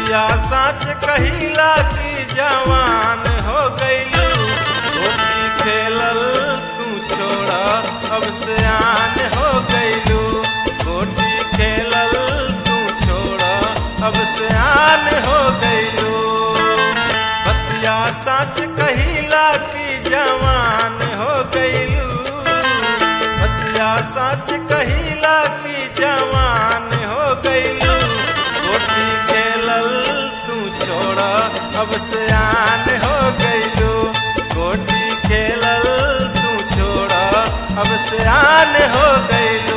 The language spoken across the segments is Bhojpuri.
बतिया साच कहिला की जवान हो गईलू गोटी खेलल तू छोड़ा अब से आन हो गईलू गोटी खेलल तू छोड़ा अब से आन हो गईलू बतिया साच कहिला की जवान हो गईलू बतिया साच कहिला की जवान हो गईलू गोटी खेलल तू छोड़ा अब से आन हो गईलू गोटी खेलल तू छोड़ा अब से आन हो गईलू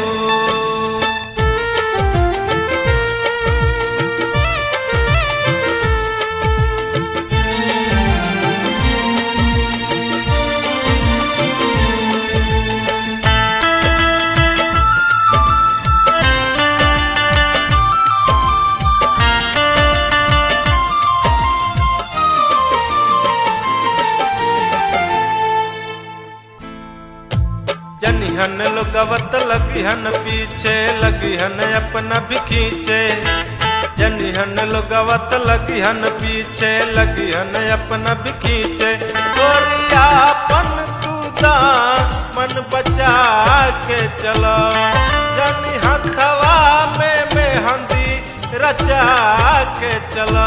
जनिहन लोगवत लगिहन पीछे लगिहन अपना भी खींचे जनिहन लोगवत लगिहन पीछे लगिहन अपना भी खींचे गोरियापन तूदा मन बचा के चला जनी हथवा में मेहंदी रचा के चला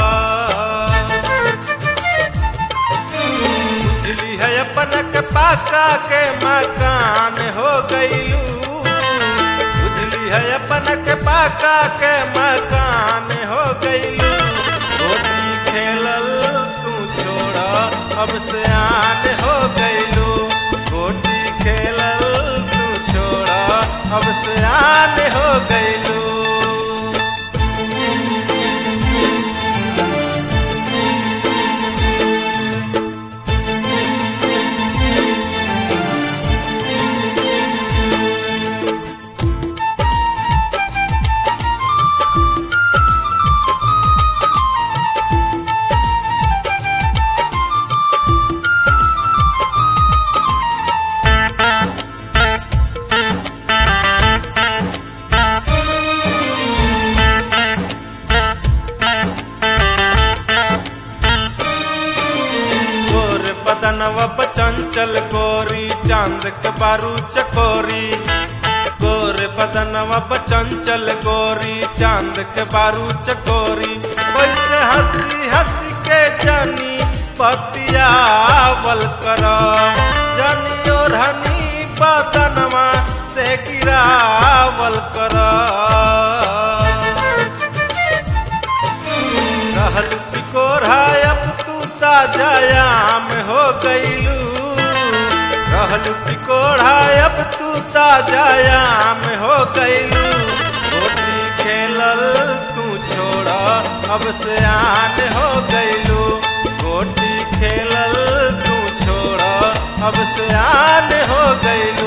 बुझली है अपन के पाका के मकान हो गईलू बुझली है अपन के पाका के मकान हो गईलू गोटी खेलल तू छोड़ा अब से आन हो गईलू गोटी खेलल तू छोड़ा अब से आन हो गईलू गोर बदनवा चंचल गोरी चांद के बारू चकोरी गोर बदनवा चंचल गोरी चांद के बारू चकोरी वैसे हंसी हंसी के जानी पतियावल कर जानी और हनी बदनवा से गिरावल कर रहल तिकोरा अब तू ताजायाम हो गईलू रहल तिकोरा अब तू ताजायाम हो गईलू गोटी खेलल तू छोड़ा अब से आन हो गईलू गोटी खेलल तू छोड़ा अब से आन हो गईलू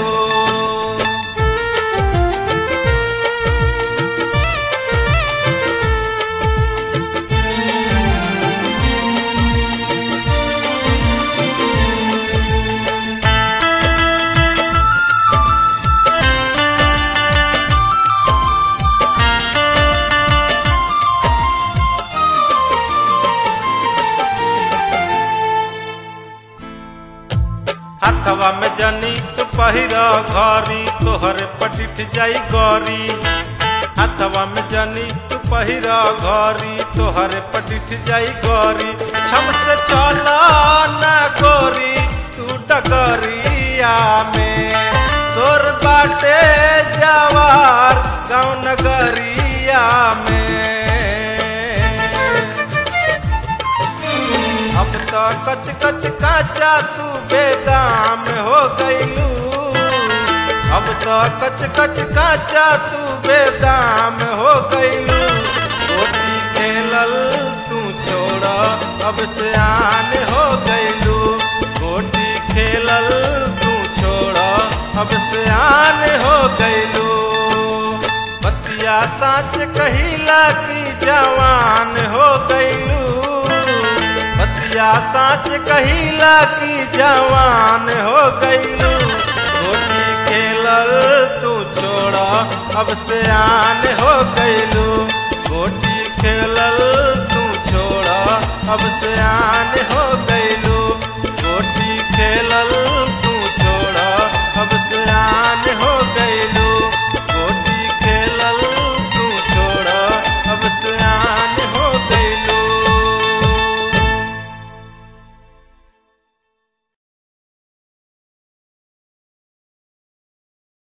हथवा में जनी तू पहिर घरी तोहर पटिठ जाई गौरी हथवा में जनी तू पहिर घरी तोहर पटिठ जाई गौरी छम से चला ना गोरी तू डगरिया में सोर बाटे जवार गाँव नगरिया में अब तो कच कच काचा तू बेदाम हो गईलू अब तो कच कच काचा तू बेदाम हो गईलू गोटी खेलल तू छोड़ा अब से आन हो गईलू गोटी खेलल तू छोड़ा अब से आन हो गईलू बतिया साच कहिला की जवान हो गईलू बतिया साच कहिला की जवान हो गईलू गोटी खेलल तू छोड़ा अब से आन हो गईलू गोटी खेलल तू छोड़ा अब सियान हो गईलू गोटी खेलल तू छोड़ा अब सियान हो